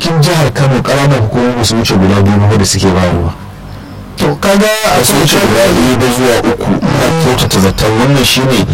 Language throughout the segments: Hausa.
cikin jihar kano ƙananan hukumomi su wuce guda biyu ba da suke bayarwa to kaga a a su wuce guda biyu ba zuwa uku na kyautata zaton wannan shine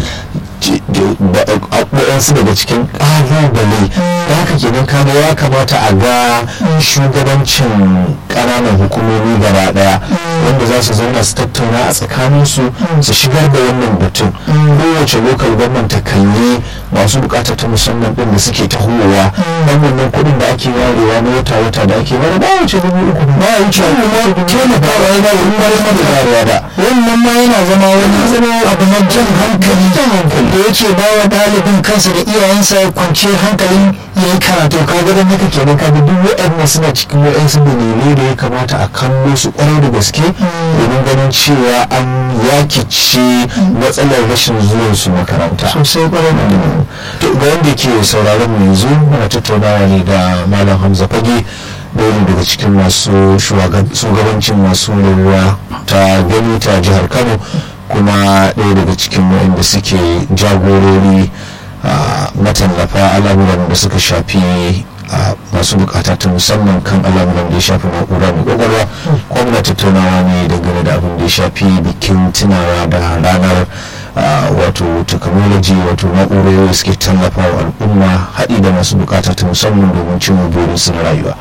waɗansu daga cikin ƙalubale da haka kenan kaga ya kamata a ga shugabancin ƙananan hukumomi gaba ɗaya wanda za su zauna su tattauna a tsakaninsu su shigar da wannan batun kowace lokal gwamnan ta kalli masu bukata ta musamman ɗin da suke tahowa dan wannan kuɗin da ake warewa na wata wata da ake ware ba wuce dubu uku ba ya wuce kuma taimakawa yana wurin bayar da warewa da wannan ma yana zama wani abu na jan hankali da yake ba wa ɗalibin kansa da iyayensa kwanciyar hankalin ya yi karatu kaga da haka kenan kaga duk waɗannan suna cikin waɗansu dalilai da ya kamata a kallo su ƙwarai da gaske domin ganin cewa an yakice matsalar rashin zuwan su makaranta sosai ƙwarai da to ga wanda ke sauraron mu yanzu muna tattaunawa ne da malam hamza fage ɗaya daga cikin masu shugabancin masu ruwa ta gani ta jihar kano kuma ɗaya daga cikin waɗanda suke jagorori matallafa al'amuran da suka shafi masu bukata ta musamman kan al'amuran da ya shafi na'ura mai kwakwalwa kuma tattaunawa ne dangane da abin da ya shafi bikin tunawa da ranar wato technology wato na'urori da suke tallafa wa al'umma haɗi da masu bukata ta musamman domin cin burinsu na rayuwa.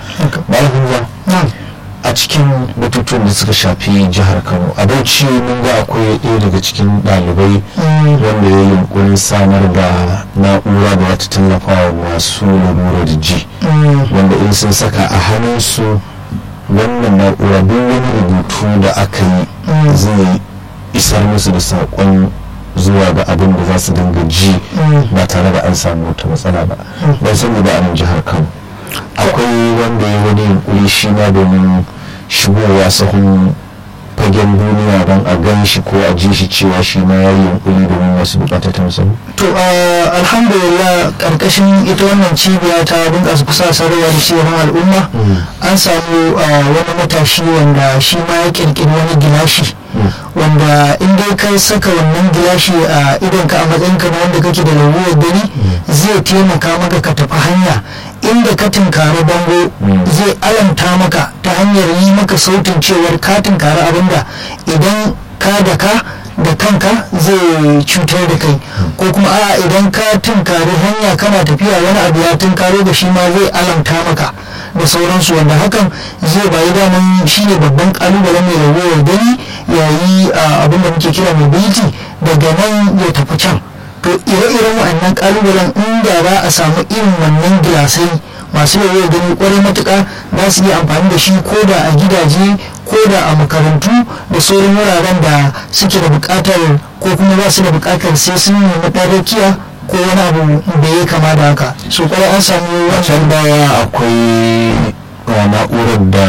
a cikin batutuwan da suka shafi jihar kano a bauchi mun ga akwai ɗaya daga cikin ɗalibai wanda ya yi yunkurin samar da na'ura da wata tallafa wa masu lalura da ji wanda in sun saka a hannunsu wannan na'ura duk wani rubutu da aka yi zai isar musu da saƙon zuwa ga abin da za su dinga ji ba tare da an samu wata matsala ba don saboda a nan jihar kano akwai wanda ya wani yunkuri shi ma domin shigowa sahun fagen duniya don a gan shi ko a ji shi cewa shi ma ya yi yunkuri domin wasu bukata ta musamman to alhamdulillah karkashin ita wannan cibiya ta bunƙasa kusa sarrafa da cigaban al'umma an samu wani matashi wanda shi ma ya kirkiri wani gilashi wanda in dai ka saka wannan gilashi a idonka a matsayinka na wanda kake da lalurar gani zai taimaka maka ka tafi hanya inda ka tunkari bango zai alamta maka ta hanyar yi maka sautin cewar ka tunkari abinda idan ka da ka da kanka zai cutar da kai ko kuma a idan ka tunkari hanya kana tafiya wani abu ya tunkaro da shi ma zai alamta maka da sauransu wanda hakan zai bayi daman shi ne babban kalubalen mai ragowar gani yayi abin da muke kira mobility daga nan ya tafi can to ire-iren wa'annan kalubalen inda za a samu irin wannan gilasai masu yawon gani kwarai matuka za su iya amfani da shi ko da a gidaje ko da a makarantu da sauran wuraren da suke da bukatar ko kuma ba su da bukatar sai sun nemi ɗarakiya ko wani abu da ya kama da haka so kwarai an samu can baya akwai na'urar da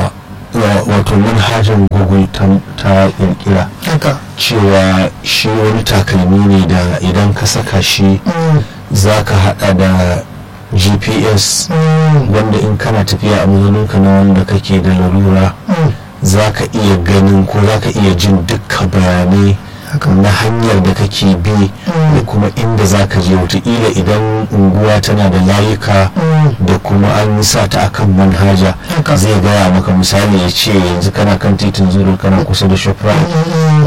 wato manhajar google ta kirkira cewa shi wani takalmi ne da idan ka saka shi za ka hada da gps wanda in kana tafiya a mazaninka na wanda kake da larura za ka iya ganin ko za ka iya jin dukkan bayanai na hanyar da kake bi da kuma inda za ka je wataƙila idan unguwa tana da layuka da kuma an sa ta akan manhaja zai gaya maka misali ya ce yanzu kana kan titin zuru kana kusa da shoprite